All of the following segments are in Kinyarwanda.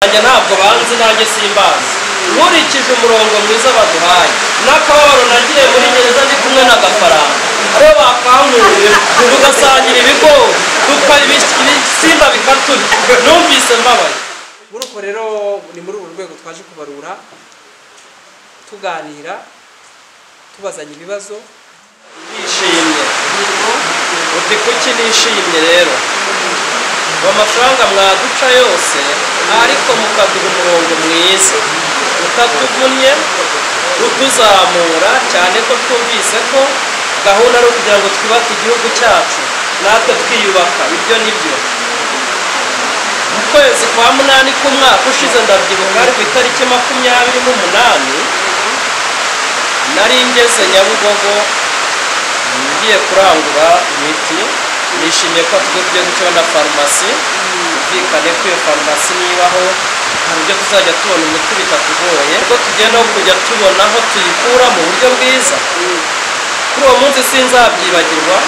banjye ntabwo banzi nanjye simbazi nkurikije umurongo mwiza baduhaye n'akababaro nagiye muri gereza ndi kumwe n'agafaranga ko bakanguye tugasangira ibigori ibisimba bikaturya numvise mbabaye muri uko rero ni muri uru rwego twaje kubarura tuganira tubazanya ibibazo nishimye uti kuki nishimye rero ngo amafaranga mwaduca yose ariko mukaduha umurongo mwiza utatuvunnye utuzamura cyane ko twumvise ko gahunda ari ukugira ngo twubake igihugu cyacu natwe twiyubaka ibyo ni byo mu kwezi kwa munani k'umwaka ushize ndabyibuka ari ku itariki makumyabiri n'umunani nari ngeze nyabugogo ngiye kurangura imiti nishimiye ko tugiye gutora na farumasi byumvikane ko iyo farumasi nibaho hari uburyo tuzajya tubona umuti bitatugoye ko tugenda kujya tubona aho tuyikura mu buryo bwiza kuri uwo munsi sinzabyibagirwa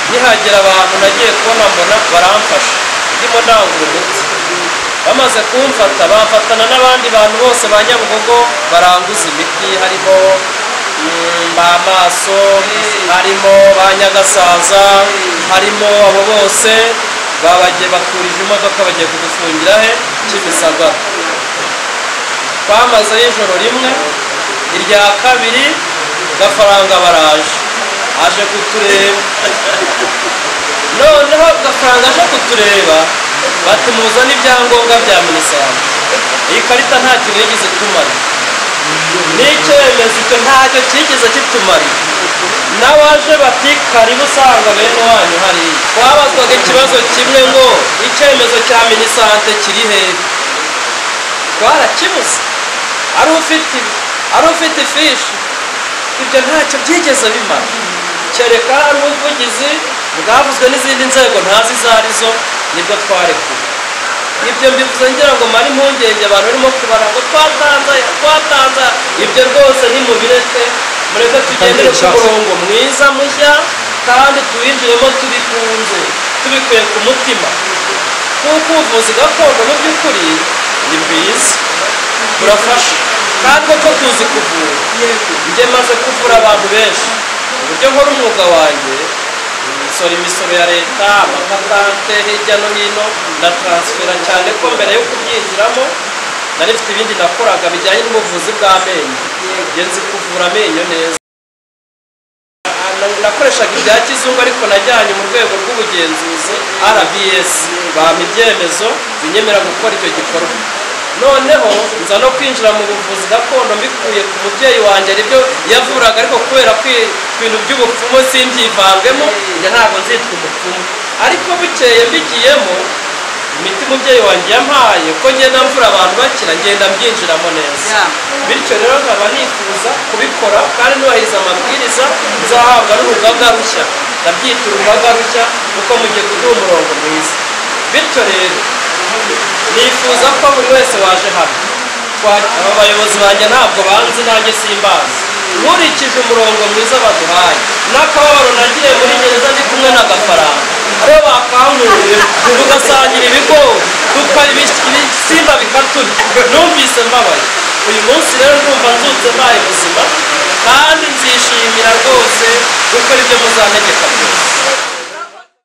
nihagera abantu nagiye kubona mbona baramfasha ndimo ndangura umuti bamaze kumfata bamfatana n'abandi bantu bose ba nyabugogo baranguza imiti harimo ba maso harimo ba nyagasaza harimo abo bose babagiye bakurije imodoka bagiye kudufungira he kimisagara twamazeyo ijoro rimwe irya kabiri gafaranga baraje aje kutureba noneho gafaranga aje kutureba batumuza n'ibyangombwa bya minisante iyi karita nta kintu yigeze itumara n'icyemezo icyo ntacyo cyigeze kitumara n'abaje bati karibu usanga bene wanyu hariya twabazwaga ikibazo kimwe ngo icyemezo cya minisante kiri hehe twarakibuze ari ufite ari ufite ifishi ibyo ntacyo byigeze bimara kereka hari ubuvugizi bwavuzwe n'izindi nzego ntazi izo ari zo nibwo twarekuye ibyo mbivuze ngira ngo mare impungenge abantu barimo kubara ngo twatanze twatanze ibyo rwose nimubireke mureke tugendere ku murongo mwiza mushya kandi tuwinjiremo tubikunze tubikuye ku mutima kuko ubuvuzi gakondo mu by'ukuri ni bwiza burafasha kandi koko tuzi kuvura njye maze kuvura abantu benshi uburyo nkora umwuga wanjye nsora imisoro ya leta amakatante hirya no hino na taransifera cyane ko mbere yo kubyinjiramo nari mfite ibindi nakoraga bijyanye n'ubuvuzi bw'amenyo ngenzi kuvura amenyo neza nakoreshaga ibya kizungu ariko najyanye mu rwego rw'ubugenzuzi rbs bampa ibyemezo binyemera gukora icyo gikorwa noneho nza no kwinjira mu buvuzi gakondo mbikuye ku mubyeyi wanjye aribyo yavuraga ariko kubera ko ibintu by'ubupfumu simbyivangemo njye ntabwo nzitwa umupfumu ariko bukeye mbigiyemo imiti umubyeyi wanjye yampaye ko ngenda mvura abantu bakira ngenda mbyinjiramo neza bityo rero nkaba nifuza kubikora kandi nubahiriza amabwiriza nzahabwa n'urugaga rushya ndabyita urugaga rushya kuko mugiye kuduha umurongo mwiza bityo rero nifuza ko buri wese waje hano aba bayobozi banjye ntabwo banzi nanjye simbazi nkurikije umurongo mwiza baduhaye n'akababaro nagiye muri gereza ndi kumwe n'agafaranga aribo bakanguye tugasangira ibigori ibisimba bikaturya numvise mbabaye uyu munsi rero ndumva nzutse mbaye buzima kandi nzishimira rwose gukora ibyo muzantegeka byose